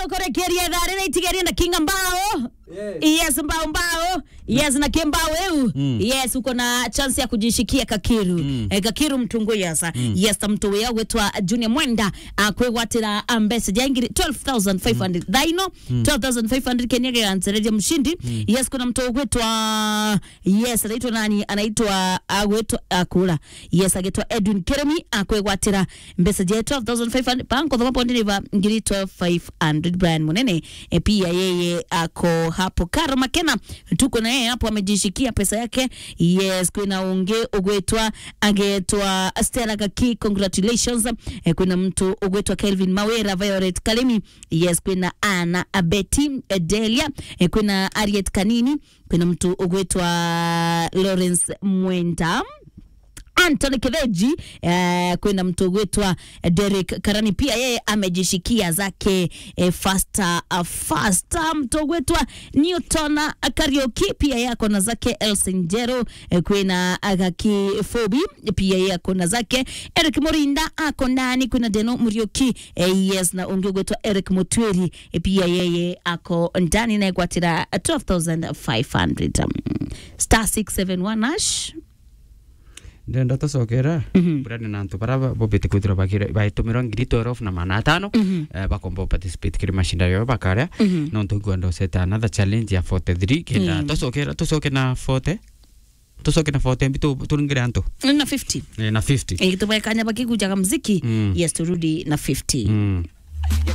kurekeria thari na itigeria na kinga mbao yes mbao mbao yes na kimbao eu Mm. yes uko na chance ya kujishikia kakiru Mm. eh, kakiru mtungu yasa yes mtu wea wetwa junior mwenda akwegwatira mbesa jangiri 12500 thaino 12500 kenya gegansereria mshindi yes kuna mtu gwetwa yes anaitwa nani anaitwa agwetwa akura yes agitwa edwin keremi akwegwatira mbesa je 12500 panko thoma pondi niva ngiri 12500 brian munene e pia yeye ako hapo karo makena tuko na yeye hapo amejishikia pesa yake yes kwina unge ugwetwa agetwa stella kaki congratulations e, kwina mtu ugwetwa kelvin mawera violet kalemi yes kwina ana abeti e, delia e, kwina ariet kanini kwina mtu ugwetwa lawrence mwenda Anthony Kiveji eh, kwenda mtu gwetwa eh, Derek Karani pia yeye amejishikia zake eh, fasta uh, fasta mtu gwetwa Newton Karaoke pia yeye ako na zake Elsin Jero eh, kwena Agaki Fobi pia yeye ako na zake Eric Morinda ako ndani kuna Deno Murioki eh, yes na unge gwetwa Eric Mutweri eh, pia yeye ako ndani na gwatira 12500 um, star 671 hash ndenda tocokera burani na antu bara bobete kwithira baitumira ngiri twelve na mana atano eh, bakomba participate kiri mashindano yao bakaria no ntugwenda usete another challenge ya 43 kenda Mm. tocokera tucoke na 40 tucoke na 40 mbi tu- turingire antu na 50 Eh, na 50 ikitubwekanya bakikujaga mziki Mm. yes turudi na 50 Mm.